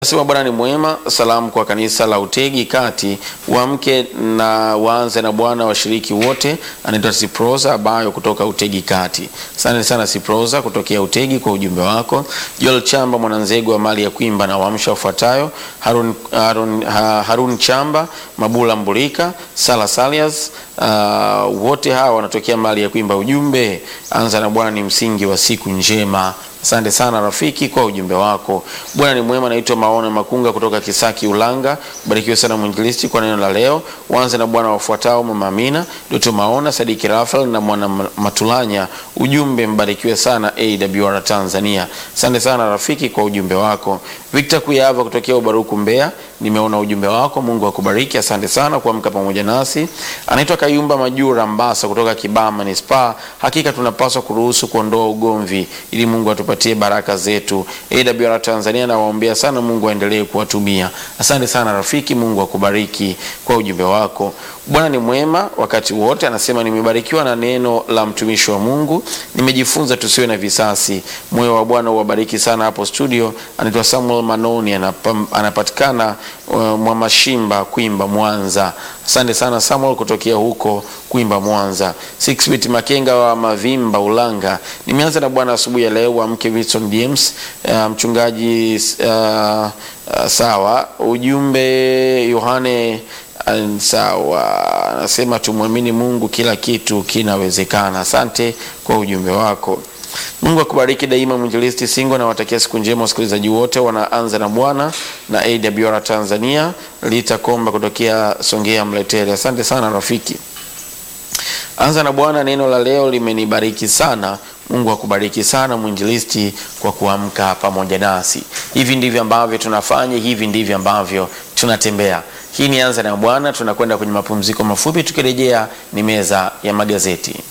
Nasema Bwana ni mwema. Salamu kwa kanisa la Utegi Kati, uamke na waanze na Bwana. Washiriki wote, anaitwa Siproza Abayo kutoka Utegi Kati. Asante sana Siproza kutokea Utegi kwa ujumbe wako. Joel Chamba Mwananzegu wa mali ya kuimba na waamsha ufuatayo: Harun, Harun, ha, Harun Chamba, Mabula Mbulika, Sala Salias, uh, wote hawa wanatokea mali ya kuimba. Ujumbe, anza na Bwana ni msingi wa siku njema. Asante sana rafiki kwa ujumbe wako. Bwana ni mwema. Naitwa Maona Makunga kutoka Kisaki Ulanga. Barikiwe sana mwinjilisti kwa neno la leo. Uanze na Bwana wafuatao: Mama Amina, Doto Maona, Sadiki Rafael na Mwana Matulanya. Ujumbe, mbarikiwe sana AWR Tanzania. Asante sana rafiki kwa ujumbe wako. Victor Kuyava kutokea Ubaruku Mbeya, nimeona ujumbe wako. Mungu akubariki. Asante sana kuamka pamoja nasi. Anaitwa Kayumba Majura Mbasa kutoka Kibama Manispaa. Hakika tunapaswa kuruhusu kuondoa ugomvi ili Mungu atupatie baraka zetu. AWR Tanzania nawaombea sana, Mungu aendelee kuwatumia. Asante sana rafiki, Mungu akubariki kwa ujumbe wako. Bwana ni mwema wakati wote. Anasema nimebarikiwa na neno la mtumishi wa Mungu, nimejifunza tusiwe na visasi. Moyo wa Bwana uwabariki sana hapo studio. Anaitwa Samuel Manoni, anapam, anapatikana uh, Mwamashimba Kwimba Mwanza. Asante sana Samuel kutokea huko Kwimba Mwanza. Six bit Makenga wa Mavimba Ulanga, nimeanza na Bwana asubuhi ya leo wa mke Wilson James uh, mchungaji uh, uh, sawa. Ujumbe Yohane Sawa, anasema tumwamini Mungu, kila kitu kinawezekana. Asante kwa ujumbe wako. Mungu akubariki daima. Mwinjilisti Singo na watakia siku njema wasikilizaji wote. Wanaanza na Bwana na AWR Tanzania. Lita Komba kutokea Songea Mletele, asante sana rafiki. Anza na Bwana, neno la leo limenibariki sana. Mungu akubariki sana mwinjilisti kwa kuamka pamoja nasi. Hivi ndivyo ambavyo tunafanya, hivi ndivyo ambavyo tunatembea. Hii ni Anza na Bwana. Tunakwenda kwenye mapumziko mafupi, tukirejea ni meza ya magazeti.